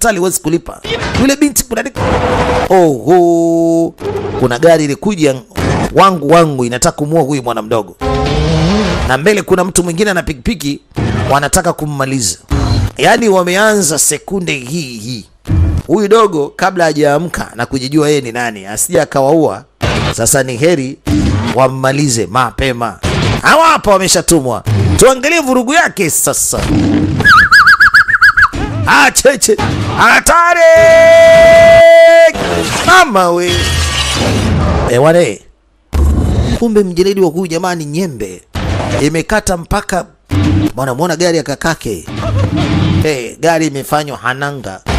hospitali huwezi kulipa. Yule binti kuna oho, kuna gari ilikuja wangu wangu inataka kumuua huyu mwana mdogo, na mbele kuna mtu mwingine ana pikipiki wanataka kummaliza. Yaani wameanza sekunde hii hii, huyu dogo kabla hajaamka na kujijua yeye ni nani, asije akawaua. Sasa ni heri wammalize mapema. Hawa hapa wameshatumwa, tuangalie vurugu yake sasa. Ah, cheche hatari mama we e, wane kumbe mjeledi wa huyu jamani nyembe imekata mpaka bwana, muona gari ya kakake hey, gari imefanywa hananga